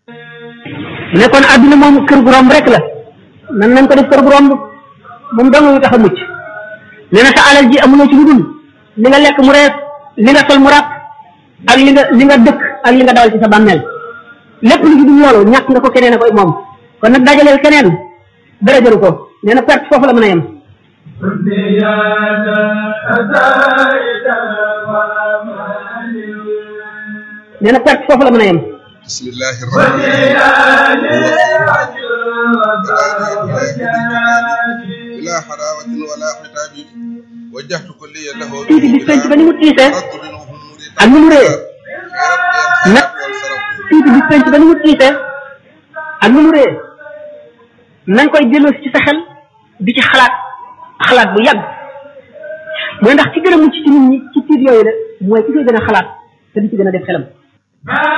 mu ne kon àdduna moom kër gu romb rek la nan nañ ko def kër gu romb moom dong ñu tax a mucc nee na sa alal ji amuloo ci lu dul li nga lekk mu rees li nga sol mu ràpp ak li nga li nga dëkk ak li nga dawal ci sa bàmmeel lépp lu ci dul loolu ñàkk nga ko keneen a koy moom kon nag dajaleel keneen dara jëru ko nee na perte foofu la mën a yem nee na perte foofu la mën a yem bismillahi rahmani bila xarawatin wala xitaabi wajjahtu kulliya lahu tiiti bis penc ba ni mu tiisee ak ni mu rëyee nag tiiti bis penc ba ni mu tiisee ak ni mu rëyee nañ koy delloo ci sa xel di ci xalaat xalaat bu yàgg mooy ndax ci gën a mucc ci nit ñi ci tiit yooyu la mooy ki koy gën a xalaat te di ci gën a def xelam